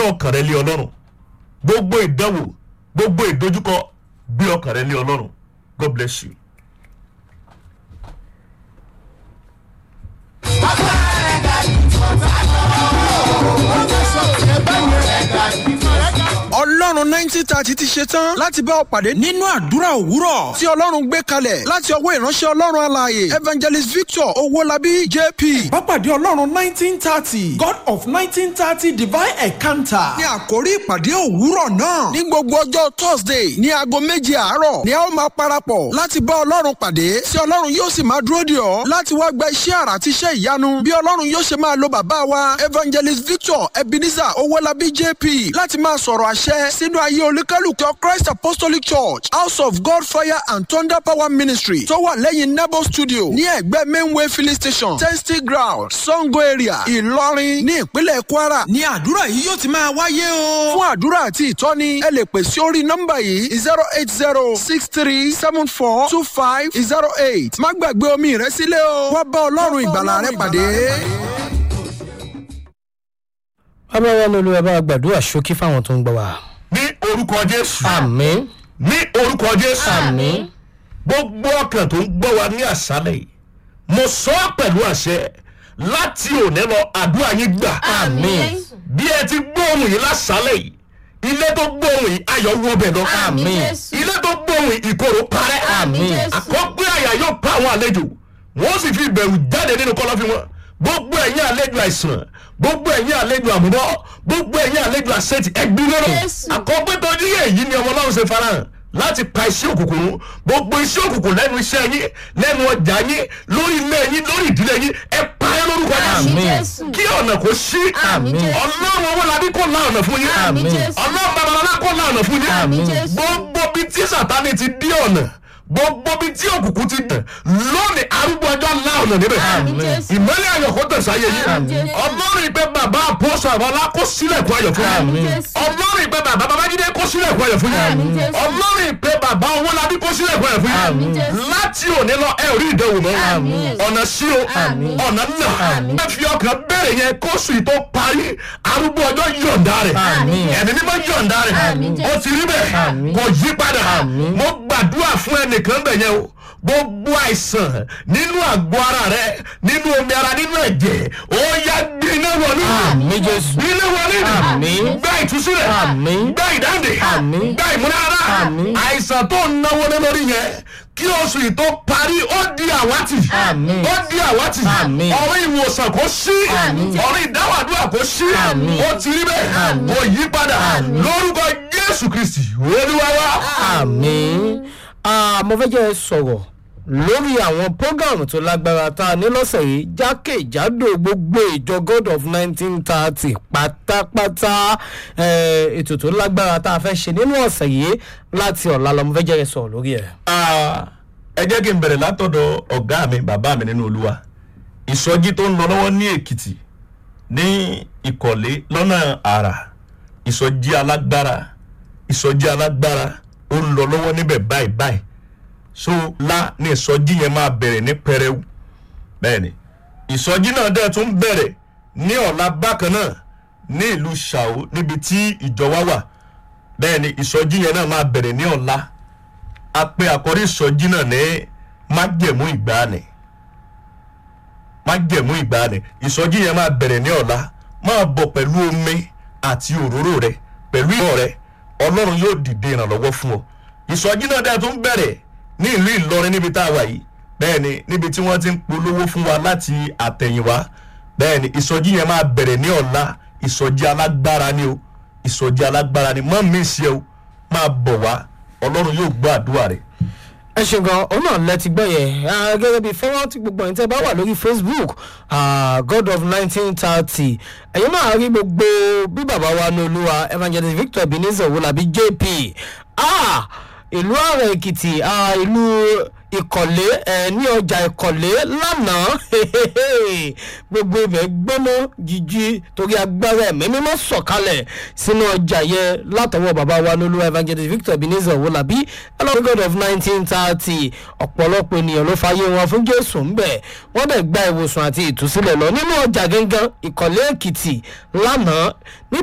ọkàn rẹ lé ọlọ́run gbogbo ìdánwò gbogbo ìdojúkọ gbé ọkàn rẹ lé ọlọ́run god bless you. ọlọ́run nineteen thirty ti ṣe tán láti bá ọ pàdé nínú àdúrà òwúrọ̀ tí ọlọ́run gbé kalẹ̀ láti ọwọ́ ìránṣẹ́ ọlọ́run alààyè evangelist victor owólabí jp. Bápàdé Ọlọ́run nineteen thirty God of nineteen thirty divine encounter. ní àkórí ìpàdé òwúrọ̀ náà ní gbogbo ọjọ́ thursday ní aago méje àárọ̀ ni a ó máa parapọ̀ láti bá ọlọ́run pàdé tí ọlọ́run yóò sì máa dúró dè ọ́ láti wá gba iṣẹ́ àrà àti iṣẹ́ ìyanu bí ọlọ́run yóò ṣe máa lo bàbá wa evangelist victor ebenezer owólabí jp láti máa sọ̀rọ̀ àṣẹ sínú ayé olúkálùkọ christ apostolic church house of god fire and thunder power ministry tó wà lẹ́yìn nebo studio ní ẹ̀gbẹ́ mainway filling station testing ground sango area ìlọrin ní ìpínlẹ̀ kwara ní àdúrà yìí yóò ti máa wáyé o. fún àdúrà àti ìtọ́ni ẹ lè pè sí orí nọ́mbà yìí zero eight zero six three seven four two five zero eight má gbàgbé omi rẹ sílẹ̀ o wá bá ọlọ́run ìgbàlà rẹ pàdé. bàbá wa lólu ẹ bá gbàdúrà ṣókí fáwọn tó ń gbọ́ wa. ní orúkọ jésù àmín ní orúkọ jésù àmín gbogbo ọkàn tó ń gbọ́ wa ní àṣálẹ̀ yìí mo sọ ọ́ pẹ̀lú àṣẹ láti òní lọ àdúrà yín gbà àmín bí ẹ ti gbóhùn yìí lásàálẹ̀ yìí ilé tó gbóhùn yìí ayọ̀ wọ bẹ̀ lọ àmín ilé tó gbóhùn yìí ìkorò parẹ́ Àmín. àkọ́gbé àyà yóò pa àwọn àlejò wọ́n sì fi ìbẹ̀rù jáde nínú kọ́lọ́fín wọn gbogbo ẹ̀yin àlejò àìsàn gbogbo ẹ̀yin àlejò àmúbọ́ gbogbo ẹ̀yin àlejò àṣetì ẹgbẹ́ lọ́rọ̀ Jésù. àkọ́gbé tó ní èyí ni ọmọ ọlọ́run ṣe farahàn láti pa iṣẹ́ òkùnkùn run gbogbo iṣẹ́ òkùnkùn lẹ́nu iṣẹ́ yín lẹ́nu ọjà yín lórí ilé yín lórí ìdílé yín ẹ pa ẹ́ lórúkọ Àmín Jésù Jésù. kí ọ̀nà kó ṣí Àmín Jésù. ọlọ́run owó labí kó la ọ̀nà fún yín Àmín Jésù. ọlọ́run babalọ́lá kó la ọ̀nà fún yín Àmín Jésù. gbogbo bí tí sàtánì ti dí ọ̀nà gbogbo bí tí òkùnkùn ti dàn lónìí arúgbó ọjọ́ la ọ̀nà níbẹ̀ Àmín Jésù. ìmọ̀lẹ̀ ayọ̀ kó tẹ̀sán ayé yín Àmín Jésù. ọlọ́run ìpè bàbá àpọ́sọ̀ àbọ̀lá kó sílẹ̀kùn ayọ̀ fún Àmín yín Jésù. ọlọ́run ìpè bàbá babájídé kó sílẹ̀kùn ayọ̀ fún Àmín yín Jésù. ọlọ́run ìpè bàbá owólabí kó sílẹ̀kùn ayọ̀ fún Àmín yín Jésù. láti òní lọ ẹ ò rí ìdánwò mọ́ Àmín. ọ̀nà sí o Àmín. ọ̀nà nà Àmín. ẹ fi ọkàn bẹ̀rẹ̀ yẹn kóṣù yìí tó parí arúgbó ọjọ́ yọ̀ǹda rẹ̀ Àmín. ẹ̀mí mímọ́ yọ̀ǹda rẹ̀ Àmín Jésù. ó ti rí bẹ́ẹ̀ Àmín. kò yí padà Àmín. mo gbàdúrà fún ẹnìkan bẹ̀ yẹn o gbogbo àìsàn nínú àgọ́ ara rẹ nínú omi ara nínú ẹ̀jẹ̀ ó yá gbiná wọlé àmín jésù gbiná wọlé Àmín. gba ìtúsílẹ̀ Àmín. gba ìdáǹdè Àmín. gba ìmúnára Àmín. àìsàn tó ń náwó lé lórí yẹn kí oṣù yìí tó parí ó di àwátì Àmín. ó di àwátì Àmín. ọ̀rọ̀ ìwòsàn kò sí Àmín. ọ̀rọ̀ ìdáwàdúrà kò sí Àmín. ó ti rí bẹ́ẹ̀ kò yí padà lórúkọ jésù kristi olúwa wa. àmín Ah, mo fẹ́ jẹ́ ẹ sọ̀rọ̀ lórí àwọn prógámù tó lágbára tá a ní lọ́sẹ̀ yìí jákèjádò gbogbo ìjọ god of nineteen thirty pátápátá eh, ètò tó lágbára tá a fẹ́ ṣe nínú ọ̀sẹ̀ yìí láti ọ̀la lọ mo fẹ́ jẹ́ ẹ sọ̀rọ̀ lórí ẹ̀. Ah, ẹ jẹ́ kí n bẹ̀rẹ̀ látọ̀dọ̀ ọ̀gá mi bàbá mi nínú olúwa ìsọjí tó ń lọ lọ́wọ́ ní èkìtì ní ìkọ̀lé lọ́nà àrà ìsọjí alágbára ìsọjí alágbára ó ń lọ lọ́wọ́ níbẹ̀ báyìí báyìí so la ní ìsọjí yẹn máa bẹ̀rẹ̀ ní pẹrẹwu bẹ́ẹ̀ni ìsọjí náà dẹ̀ tún bẹ̀rẹ̀ ní ọ̀la bákan náà ní ìlú ṣàó níbi tí ìjọ wa wà bẹ́ẹ̀ni ìsọjí yẹn náà máa bẹ̀rẹ̀ ní ọ̀la a pe àkọ́rí ìsọjí náà ní májẹ̀mú ìgbàanì májẹ̀mú ìgbàanì ìsọjí yẹn máa bẹ̀rẹ̀ ní ọ̀la máa bọ̀ pẹ̀lú omi àti òróró rẹ pẹ̀lú ìmọ̀ rẹ ọlọ́run yóò dìde ìrànlọ́wọ́ fún ọ ìsọjí náà dẹ̀ tún bẹ̀rẹ̀ ní ìlú ìlọrin níbi tá a wà yìí bẹ́ẹ̀ ni níbi tí wọ́n ti ń polówó fún wa láti àtẹ̀yìnwá bẹ́ẹ̀ ni ìsọjí yẹn máa bẹ̀rẹ̀ ní ọ̀la ìsọjí alágbára ni o ìsọjí alágbára ni mọ́ mi ṣe o máa bọ̀ wá ọlọ́run yóò gbọ́ àdúrà rẹ̀ ẹ ṣe gan òun náà lẹ ti gbọ́ yẹn Ah, gẹ́gẹ́ bí fọ́nrán tí gbogbo ẹ̀yin tẹ́ bá wà lórí facebook ah, god of nineteen thirty ẹ̀yin náà rí gbogbo bí bàbá wa ní olúwa evangelist victor ebenezer wolabi jp Ah, ìlú ààrẹ èkìtì ah, ìlú ìkọ̀lé ẹ̀ ní ọjà ìkọ̀lé lánàá gbogbo ibẹ̀ gbóná jíjí torí agbára ẹ̀mí mímọ́ sọ̀kalẹ̀ sínú ọjà yẹn látọwọ́ bàbá wa ní olúwa evangelist victor ebenezer wolabi ẹlọ́run god of nineteen thirty ọ̀pọ̀lọpọ̀ ènìyàn ló fàyè wọn fún jésù ńbẹ̀ wọ́n dẹ̀ gba ìwòsàn àti ìtúsílẹ̀ lọ nínú ọjà gangan ìkọ̀lé èkìtì lánàá